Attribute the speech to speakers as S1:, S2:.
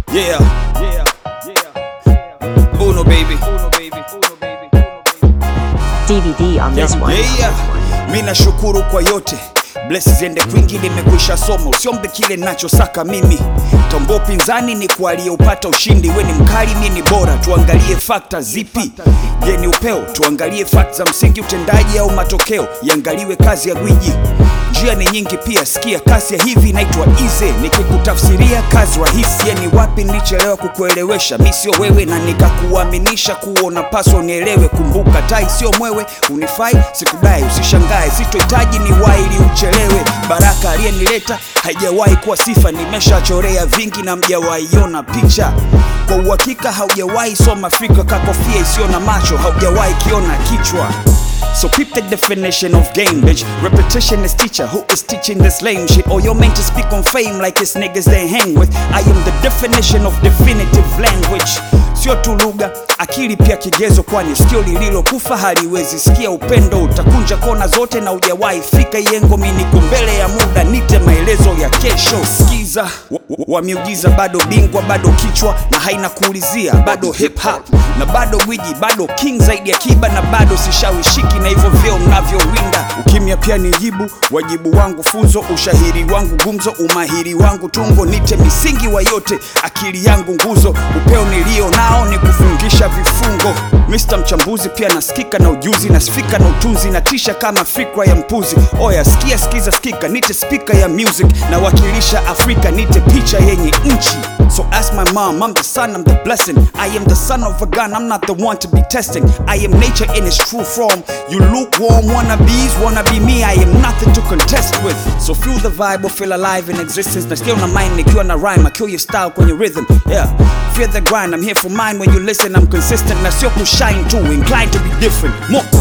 S1: Yeah, yeah, yeah. Uno baby, Uno baby, Uno baby, Uno baby.
S2: DVD on this one.
S1: Yeah, mi nashukuru kwa yote bless ziende kwingi, nimekwisha somo, usiombe kile nachosaka mimi. Tombo upinzani ni kwa aliyeupata ushindi, we ni mkali, mi ni bora, tuangalie fakta zipi? Je, ni upeo? Tuangalie fakta za msingi, utendaji au matokeo? Iangaliwe kazi ya gwiji. Njia ni nyingi pia, sikia kasi ya hivi inaitwa easy, nikikutafsiria kazi rahisi. Yani wapi nilichelewa kukuelewesha, mi sio wewe na nikakuaminisha kuwa unapaswa unielewe. Kumbuka tai sio mwewe, unifai sikudai, usishangae, sitohitaji ni waili uchelewe. Baraka aliyenileta haijawahi kuwa sifa, nimeshachorea vingi na mjawaiona picha. Kwa uhakika haujawahi soma fikra, kakofia isiyo na macho, haujawahi kiona kichwa. So peep the definition of game, bitch. Repetition is teacher. Who is teaching this lame shit? Or you're meant to speak on fame like it's niggas they hang with. I am the definition of definitive language. Sio tu lugha, akili pia kigezo, kwani sikio lililokufa haliwezi sikia upendo. Utakunja kona zote na ujawahi fika yengo. Mi niko mbele ya muda, nite maelezo ya kesho. Sikiza wa, wa, wa miujiza, bado bingwa, bado kichwa na haina kuulizia, bado hip hop na bado gwiji, bado king zaidi ya kiba na bado sishawishiki na hivyo vyeo mnavyowinda. Ukimya pia ni jibu, wajibu wangu funzo, ushahiri wangu gumzo, umahiri wangu tungo, nite misingi wa yote, akili yangu nguzo, upeo nilio nao ni kufungisha vifungo. Mr mchambuzi pia nasikika na ujuzi, nasifika na utunzi, natisha kama fikra ya mpuzi. Oya sikia, sikiza, sikika, nite speaker ya music, nawakilisha Afrika, nite picha yenye nchi. So ask my mom, I'm the son, I'm the blessing. I am the son of a gun, I'm not the one to be testing. I am nature in its true form. You lukewarm wannabes, wanna be me, I am nothing to contest with. So feel the vibe or feel alive in existence. Na skill na mind, nikiwa na rhyme, I kill your style kwenye rhythm. Yeah, fear the grind, I'm here for mine when you listen, I'm consistent. Na sio kushine too, inclined to be different. More